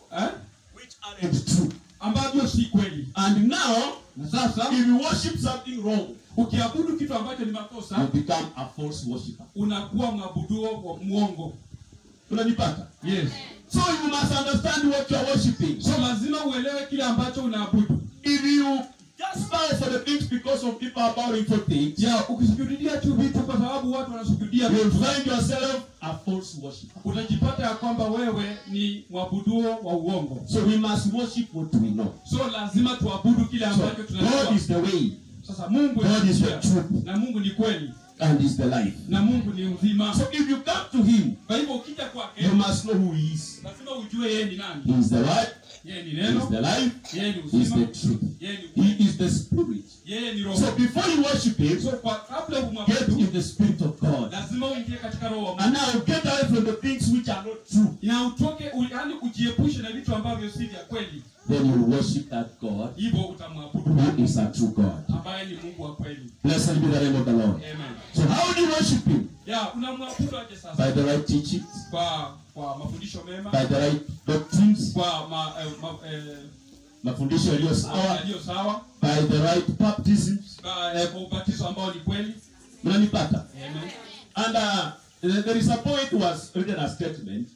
eh? which aren't true. ambavyo si kweli And now, na sasa if you worship something wrong, ukiabudu kitu ambacho ni you makosa become a false worshiper. unakuwa mwabuduo wa mwongo Unanipata? yes So you must understand what you are worshiping. so lazima uelewe kile ambacho unaabudu If you just bow for the things because of people are bowing for things, ya ukisujudia tu vitu kwa sababu watu wanasujudia you will vitu find yourself a false worshiper. utajipata ya kwamba wewe ni mwabuduo wa uongo So we must worship what we know. so lazima tuabudu kile So ambacho God tunajua is the way sasa mungu ni God is the njia, truth. na mungu ni kweli and is the life. na mungu ni uzima So if you come to Him, kwa hivyo ukija kwake you must know who He is. lazima ujue yeye ni nani He is the life, yeye ni He is neno the life, yeye ni He is uzima the truth. yeye ni He ukweli is the Spirit. yeye ni roho So before you worship Him, so kwa kabla get umwabudu in the Spirit of God. lazima uingie katika roho wa And Mungu now get away from the things which are not true. na utoke u- yaani ujiepushe na vitu ambavyo si vya kweli Then you will worship that God hivyo utamwabudu who Mungu is a true God. ambaye ni mungu wa kweli Blessed be the name of the Lord. amen So how do you worship Him? ya unamwabudu aje By sasa the right teachings, kwa kwa mafundisho mema by the right doctrines, kwa ma, eh, ma, eh, mafundisho yaliyo sawa, yaliyo sawa by the right baptisms. kwa eh, kwa ubatizo ambao ni kweli Mnanipata? amen And uh, there there is a poet who has written a statement.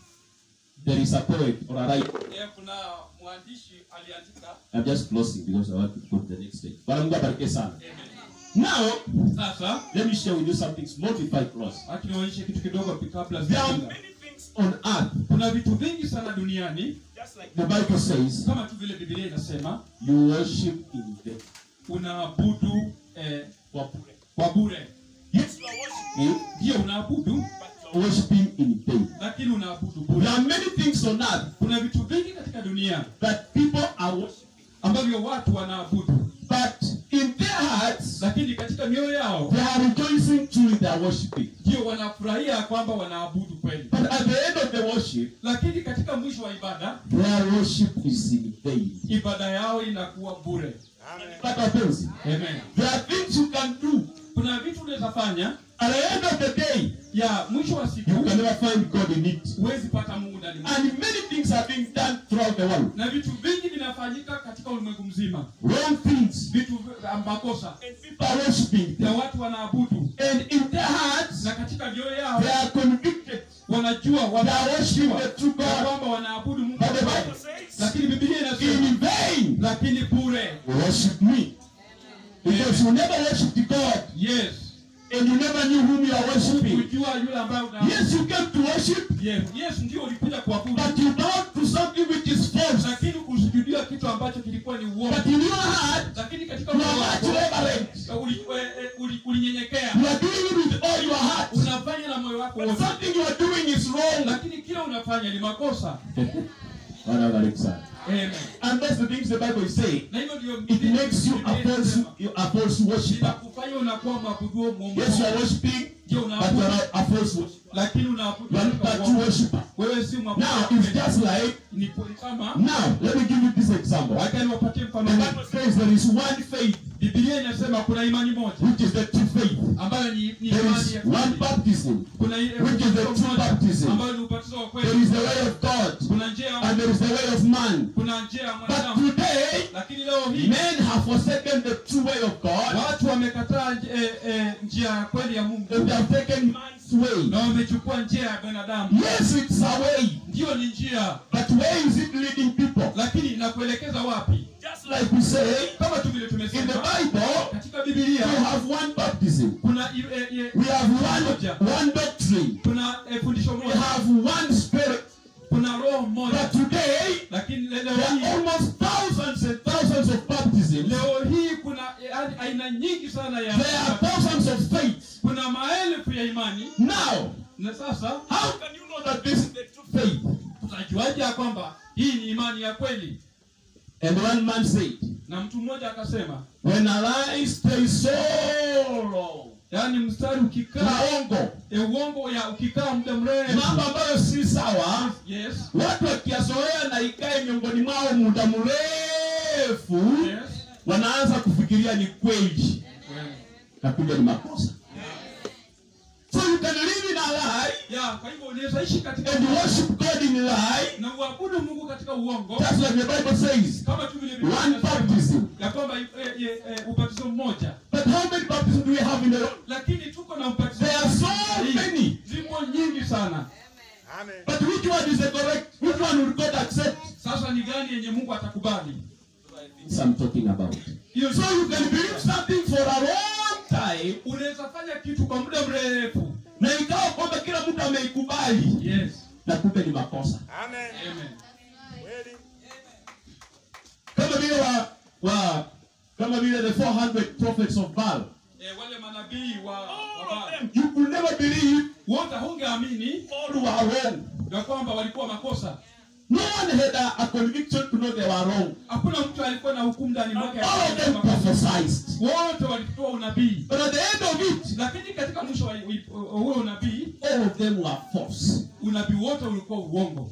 There is a poet or a writer. eh, kuna mwandishi aliandika I'm just closing because I want to go to the next stage. Bwana Mungu abariki sana. amen Now, sasa let me share with you something small before I close. akinionyesha kitu kidogo kabla There are sijafunga many things on earth, kuna vitu vingi sana duniani just like the Bible says, kama tu vile biblia inasema you worship in vain. unaabudu eh, Kwa bure. kwa bure Yes, you are worshiping, ndio unaabudu but you are worshiping in vain. lakini unaabudu There bure are many things on earth kuna vitu vingi katika dunia that people are worshiping, ambavyo watu wanaabudu but in their hearts, lakini katika mioyo yao they are rejoicing truly they are worshiping. ndio wanafurahia kwamba wanaabudu kweli But at the end of the worship, lakini katika mwisho wa ibada their worship is in vain. ibada yao inakuwa bure But wapenzi, amen there are things you can do. kuna vitu unaweza fanya At the end of the day, ya mwisho wa siku you can never find God in it. huwezi pata mungu ndani mwako. And many things are being done throughout the world. na vitu vingi vinafanyika katika ulimwengu mzima Wrong things. vitu vi- makosa And people are worshiping na them. watu wanaabudu And in their hearts, na katika mioyo yao they are convicted. wanajua They are worshiping wanajua the true ya God. kwamba wanaabudu mungu But the wa Bible kweli. says, lakini biblia inasema in vain, lakini bure worship me. Because you never worshiped God. yes And you never knew whom you are worshiping. kujua yule ambaye una Yes, you came to worship. yes yes ndio ulikuja kuabudu But you bowed to something which is false. lakini kusujudia kitu ambacho kilikuwa ni uongo But in your heart, lakini katika you moyo are wako much reverent. uli- eh, eh, uli- ulinyenyekea You are doing it with all your heart. unafanya na moyo wako But wote something you are doing is wrong. lakini kila unafanya ni makosa Bwana abariki sana. amen And that's the things the Bible is saying. na hivyo ndio It makes you a Biblia false, inasema. you a false worshiper. inakufanya unakuwa mwabuduo mwongo Yes, you are worshiping, ndio but you unaabudu are a false worshiper. lakini unaabudu You are katika not a uongo. true worshiper. wewe si mwabudu Now, wa it's kweli. just like, ni kweli kama now, let me give you this example. wacha niwapatie The mfano huu. Bible says there is one faith, Biblia inasema kuna imani moja which is the true faith. ambayo ni, ni There imani is ya one kweli. baptism, Kuna ile which is the ubatizo true mmoja baptism. ambayo ni ubatizo wa There kweli. is the way of God, Kuna njia ya and there is the way of man. kuna njia ya But mwanadamu. today, Lakini leo hii men have forsaken the true way of God, watu wamekataa nj- eh, eh, njia ya kweli ya Mungu and they have taken man's way. na wamechukua njia ya binadamu. Yes, it's a way, Ndiyo ni njia, but where is it leading people? lakini inakuelekeza wapi? Just like we say, Kama tu vile in the tumesema Bible, katika we Biblia have one baptism. kuna i- eh, eh, We have one, one doctrine. kuna eh, fundisho We moja, have one spirit. kuna roho But moja, today, lakini le- leo there are hii almost thousands and thousands of baptisms. leo hii kuna eh, yaani aina nyingi sana ya There are thousands of faiths. kuna maelfu ya imani Now, na sasa how can you know that this is the true faith? tutajuaje ya kwamba hii ni imani ya kweli And one man said, na mtu mmoja akasema When a lie stays so long, yaani mstari ukikaa uongo, e, uongo ya ukikaa muda mrefu mambo ambayo si sawa, yes watu wakiyazoea na ikae miongoni mwao muda mrefu, yes wanaanza kufikiria ni kweli Well, na kumbe ni makosa. So you can live in a lie ya kwa hivyo unaweza ishi katika and worship God in lie na uabudu Mungu katika katika uongo Just like the Bible says, kama tu vile Biblia one inasema, baptism. ya kwamba eh, eh, eh, ubatizo mmoja But how many baptisms do we have in the Lord? lakini tuko na ubatizo There are so sahihi. many. zipo nyingi sana But which one is the correct? Which one will God accept? sasa ni gani yenye mungu atakubali This I'm talking about. hiyo So you can believe something for a long time, unaweza fanya kitu kwa muda mrefu na ikawa kwamba kila mtu ameikubali, yes na kumbe ni makosa. amen Kama vile wa, wa kama vile the 400 prophets of Baal. eh, wale manabii wa, wa Baali. You could never believe wote hungeamini all were wrong. ya kwamba walikuwa makosa No one had a, a conviction to know they were wrong. hakuna mtu alikuwa na hukumu ndani mwake ya All of kwamba them makosa. prophesied. wote walitoa unabii But at the end of it, lakini katika mwisho wa wa- wa huo unabii all of them were false. unabii wote ulikuwa uongo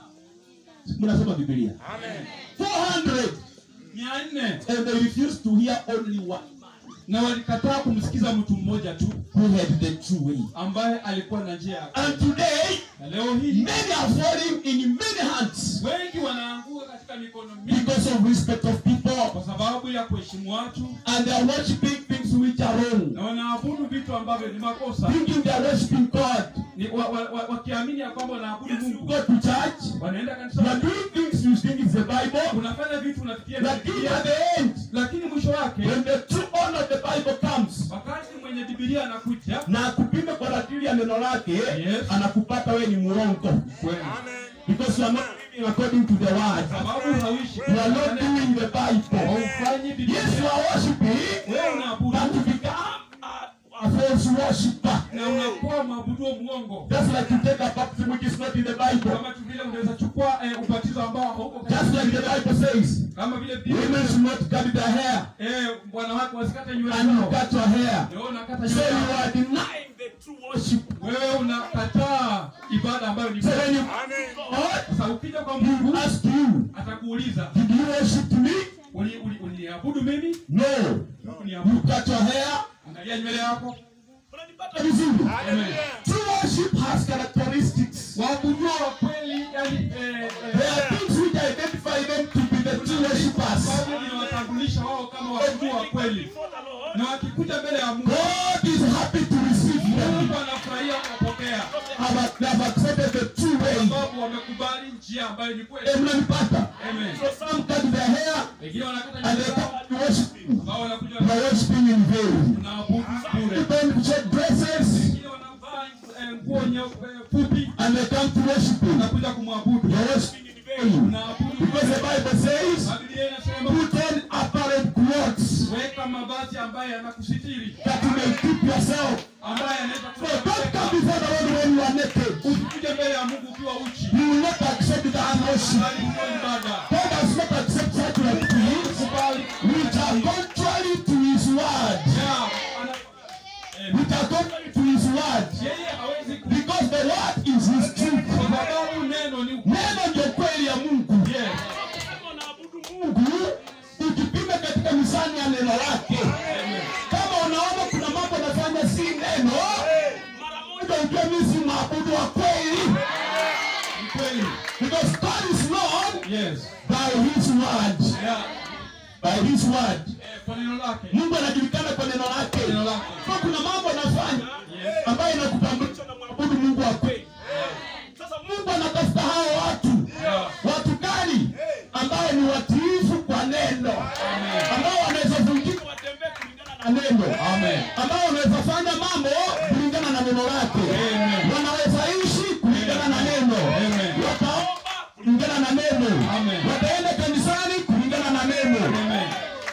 Mnasoma Biblia. 400 mia nne and they refused to hear only one na walikataa kumsikiza mtu mmoja tu who had the true way. ambaye alikuwa na njia yake. And today, na leo hii many are falling in many hands wengi wanaanguka katika mikono mingi because of respect of people. kwa sababu ya kuheshimu watu And they are worshiping things which are wrong. na wanaabudu vitu ambavyo ni makosa Thinking they are worshiping God. ni, wa, wa, wa, wakiamini ya kwamba wanaabudu Yes, you Mungu go to church. wanaenda You are kanisani doing things you think is the Bible. unafanya vitu unafikia ni Lakini Biblia, at the end, lakini mwisho wake when the true honor of the Bible comes, wakati mwenye Biblia anakuja na akupime kwa ratili ya neno lake, Yes. anakupata wewe ni muongo. kweli Because you are not living according to the word. sababu hauishi You are not doing the Bible. haufanyi Biblia Yes, you are worshiping, wewe unaabudu but you become a, a false worshiper. na unakuwa mwabudu mwongo Just like you take a baptism which is not in the Bible. kama tu vile unaweza chukua eh, ubatizo ambao hauko Just katika like the Bible says, kama vile Biblia women should not cut their hair, eh wanawake wasikate nywele and you zao cut your hair. Leo unakata So nywele you zao. are denying the true worship. wewe unakataa ibada ambayo ni So when you God, sasa ukija kwa He Mungu will ask you, atakuuliza did you worship me? uli- uli- uniabudu mimi No. uniabudu You cut your hair. angalia nywele yako Unanipata vizuri? Amen. True worship has characteristics. waabuduo wa kweli yani eh, eh, There are things which identify them to be the true worshippers. ambavyo vinawatambulisha wao kama waabuduo wa kweli na wakikuja mbele ya Mungu God is happy to receive them. Mungu anafurahia kuwapokea Have- They have accepted the true way. sababu wamekubali njia ambayo ni kweli Eh, Mnanipata? Amen. So some cut their hair wengine wanakata and nywele they zao come to worshiping. ambao wanakuja They are worshiping in vain. wanaabudu bure People short dresses wengine wanavaa eh, nguo nyeupe fupi and they come to worshiping. wanakuja kumwabudu They are worshiping in vain. unaabudu Because the Bible says, Na Biblia inasema put on apparent clothes weka mavazi ambayo yanakusitiri that you may keep yourself. ambayo yanaweza So don't come kukuweka before the Lord when you are naked. usikuje mbele ya Mungu ukiwa uchi You will not accept that worship. bali hiyo ibada God does not accept such like things which are contrary to His word. Yeah, ana- eh, Which are contrary to His word. yeye hawezi ku- Because the word is His truth. kwa sababu neno ni Neno ndio kweli ya Mungu. Yes. Mungu ukipima katika mizani ya neno lake, kama unaona kuna mambo nafanya si neno, mara moja ujue mimi si maabudu wa kweli, Ni kweli. because God is known Yes. by His word, Yeah. by His word. Eh, kwa neno lake Mungu anajulikana kwa neno lake. neno lake So kuna mambo nafanya Yes. ambayo inakutambulisha na mwabudu Mungu wa kweli. Sasa Mungu anatafuta hao watu, Yeah. watu gani ambao ni watiifu kwa neno, ambao wanaweza vunjika watembee kulingana na neno, Amen. ambao wanaweza fanya mambo kulingana na neno lake, Amen. wanaweza ishi kulingana na neno, Amen. wataomba kulingana na neno, Amen. wataenda kanisani kulingana na neno. Amen.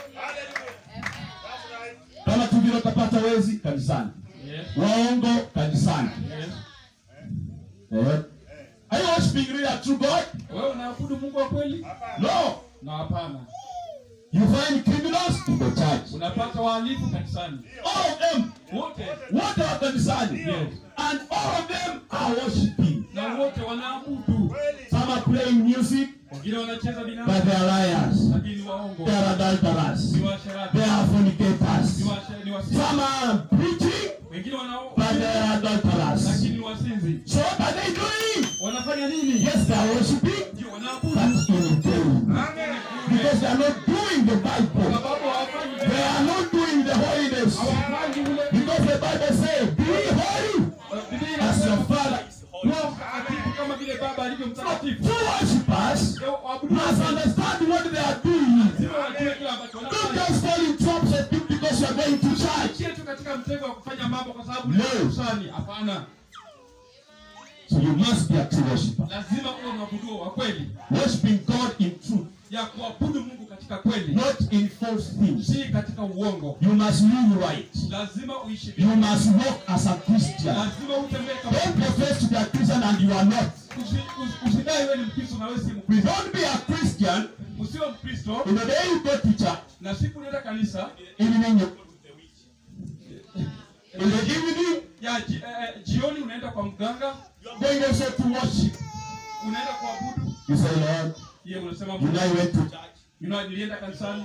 Kama tu vile utapata wezi kanisani, Yes. waongo kanisani. Yes. Eh. Are you worshiping really a true God? Wewe unaabudu Mungu wa kweli? No. Na hapana. You find criminals in the church. Unapata wahalifu kanisani. All of them, Wote wote wa kanisani. Yes. And all of them are worshiping. na wote wanaabudu. Some are playing music, Wengine wanacheza but binadamu they are liars. lakini ni waongo. They are adulterers. Ni washerati. They are fornicators. Ni washe- ni wasinzi. Some are preaching, Wengine wanao but they are adulterers. lakini ni wasinzi. So what are they doing? Wanafanya nini? Yes, they are worshiping, Ndio wanaabudu. but true worshippers Leo waabudu must understand what they are doing. lazima wajue kile ambacho Don't wanafanya. just fall in traps of people because you are going to church. Usiingie tu katika mtego wa kufanya mambo kwa sababu No. ni kusani. Hapana, So you must be a true worshiper. lazima uwe mwabuduo wa kweli, Worshipping God in truth, ya kuabudu Mungu katika kweli, not in false things. si katika uongo. You must live right. Lazima uishi You vizuri, must walk as a Christian. lazima utembee kama Don't profess to be a Christian and you are not. Usi- usi- usidai wewe ni Mkristo na wewe si Mkristo. Don't be a Christian Usiwe Mkristo in the day you go to church. na siku unaenda kanisa Evening, you- in the evening, ya ji, eh, eh, jioni unaenda kwa mganga, going also to worship. unaenda kuabudu. You say, Lord, Yeye unasema you know I went to church. you know, nilienda kanisani,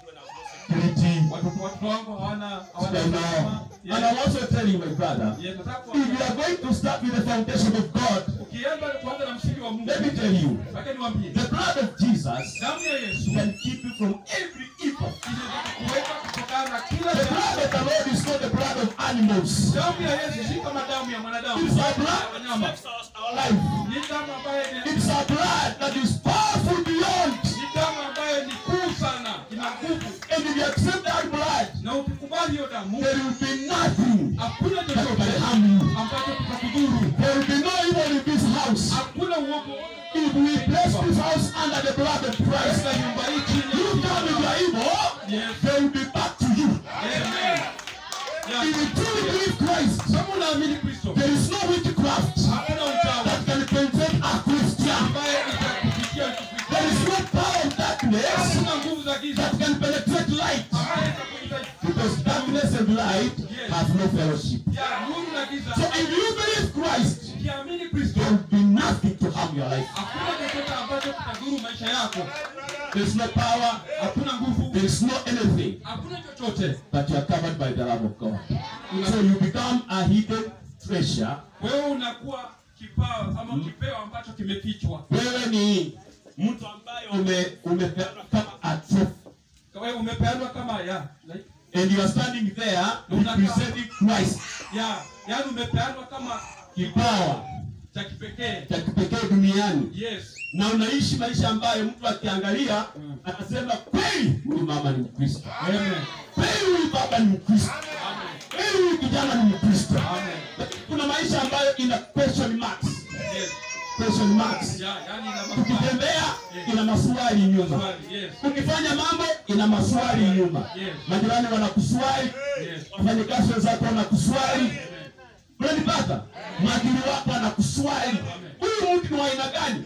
Purity. watoto watoto wangu hawana I hawana know. Yes. And I'm also telling you, my brother, Yes, nataka if you kuambia, are going to start with the foundation of God, ukianza kuanza na msingi wa Mungu, let me tell you, nataka niwaambie the blood of Jesus damu ya Yesu can keep you from every evil. inaweza kuweka kutokana na kila The jambo. blood of the Lord is not the blood of animals. Damu ya Yesu si kama damu ya mwanadamu, It's a ya blood wanyama. our life. Ni damu ambayo ni It's a blood that is powerful beyond. ni damu ambayo ni kuu sana, ina nguvu. And if you accept that blood, Na ukikubali hiyo damu, there will be nothing hakuna that can chochote harm you. ambacho kitakudhuru. There will be no evil in this house. Hakuna uovu If we place this house under the blood of Christ, katika nyumba hii chini ya you come with your evil, Yes. they will be back to you. Amen. Ya. If you truly believe Christ, Kama unaamini Kristo, there is no witchcraft hakuna uchawi that can penetrate a Christian. ambaye itakufikia ukikristo. There is no power of darkness Hakuna nguvu za giza that can penetrate light. ambaye itakuita Because darkness and light have no fellowship. ya nuru na giza. So if you believe Christ, Ukiamini Kristo, there will be nothing to harm your life. hakuna chochote ambacho kitadhuru maisha yako. There is no power, Hakuna nguvu, there is no anything, hakuna chochote. but you are covered by the love of God. So you become a hidden treasure. Wewe unakuwa kipawa ama kipeo ambacho kimefichwa. Wewe ni mtu ambaye ume, umepewa kama a trophy. Wewe umepeanwa kama ya like, And you are standing there representing Christ. ya yani umepeanwa kama Kipawa cha kipekee. cha kipekee duniani. Yes. Na unaishi maisha ambayo mtu akiangalia anasema kweli huyu mama ni Mkristo. Amen. Kweli huyu baba ni Mkristo. Amen. Kweli huyu kijana ni Mkristo. Amen. Lakini kuna maisha ambayo ina question marks. Yes. Question marks. Ya, yani ina maswali. Ukitembea ina maswali nyuma. Maswali, Yes. Ukifanya mambo ina maswali nyuma. Yes. Majirani wanakuswali, Yes. wafanyakazi wenzako wanakuswali. Amen. Unanipata? Mwajiri wako anakuswali. Huyu mtu ni wa aina gani?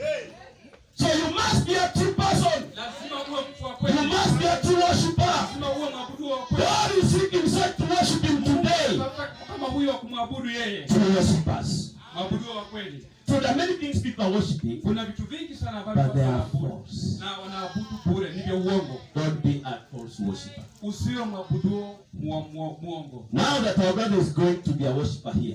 So you must be a true person. Lazima uwe mtu wa You kweli. must be a true worshiper. Lazima uwe mwabudu wa kweli. God is seeking such to worship him today. Sasa kama huyo wa kumwabudu yeye, True worshippers. mwabudu wa kweli. So there are many things people are worshiping, Kuna vitu vingi sana ambavyo but they watu are wanaabudu false. na wanaabudu bure, ni vya uongo. Don't be a false worshiper. Usiwe mwabudu mwa- mwa- mwongo. Now that our brother is going to be a worshiper here.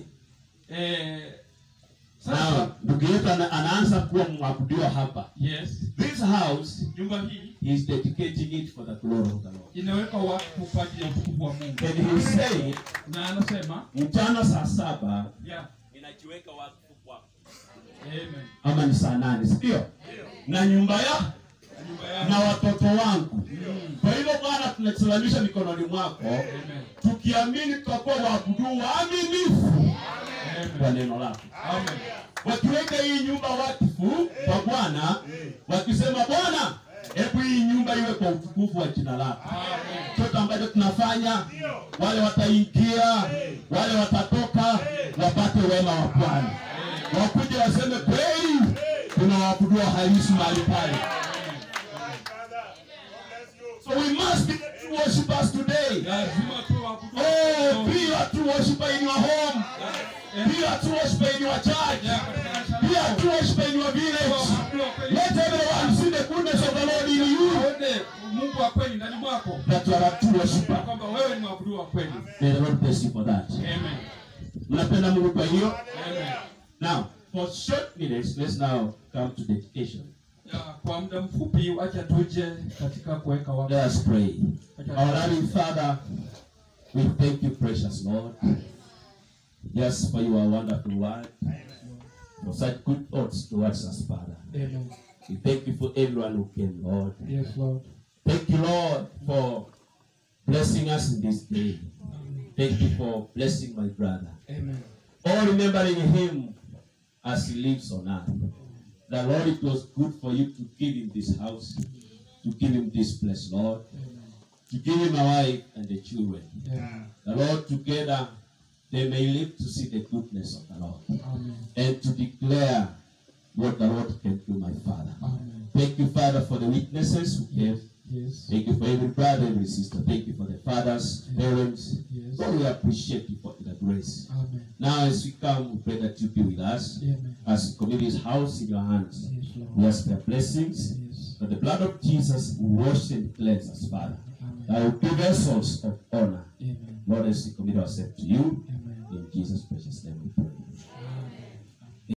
Eh, Now, sasa ndugu yetu ana, anaanza kuwa mwabudiwa hapa. yes, This house, nyumba hii he is dedicating it for the glory of the Lord. inaweka watu kwa ajili ya utukufu wa Mungu, And he is saying, na anasema mchana saa saba yeah, ninajiweka wakfu kwako. amen, ama ni saa nane, si ndio? Na nyumba ya nyumba na yako watoto wangu. Kwa hivyo Bwana, tunasimamisha mikononi mwako, amen, tukiamini tutakuwa waabudu waaminifu kwa amen, neno lako, amen, wakiweka hii nyumba wakfu kwa Bwana, wakisema Bwana, hebu hii nyumba iwe kwa utukufu wa jina lako. amen, Chote ambacho tunafanya, wale wataingia, wale watatoka, wapate wema wa Bwana, wakuje waseme kweli kuna waabudu halisi mahali pale. So we must be true worshippers today. lazima tu waabudu Oh, be a true worshiper in your home. Eh, Be a true worshiper in your church. yeah, katika kanisa Be a lako. true worshiper in your village. Waabudu wa kweli. Let everyone see the goodness of the Lord in you. Aone Mungu wa kweli ndani mwako, That you are a true na worshiper. kwamba wewe ni mwabudu wa kweli. May the Lord bless you for that. Amen, Mnapenda Mungu kwa hiyo. amen. Now, for short minutes, let's now come to dedication. Ya, kwa muda mfupi acha tuje katika kuweka Let wakfu. us pray. Acha Our tuje. loving Father, we thank you, precious Lord. Yes, for your wonderful word. for such good thoughts towards us, Father. Amen. We thank you for everyone who came, Lord. Yes, Lord. Thank you, Lord, for blessing us in this day. Thank you for blessing my brother. Amen. All remembering him as he lives on earth. The Lord, it was good for you to give him this house, to give him this place, Lord, to give him a wife and the children. Amen. The Lord, together they may live to see the goodness of the Lord Amen. and to declare what the Lord can do, my Father. Amen. Thank you, Father, for the witnesses who came. Yes. Thank you for every brother, every sister. Thank you for the fathers, parents. Yes. Lord, we appreciate you for the grace. Amen. Now, as we come, we pray that you be with us. Amen. As we commit this house in your hands, Yes, Lord. we ask their blessings. Yes. That the blood of Jesus will wash and cleanse us, Father. Amen. That will be vessels of honor. Amen. Lord, as we commit ourselves to you, Amen. in Jesus' precious name we pray.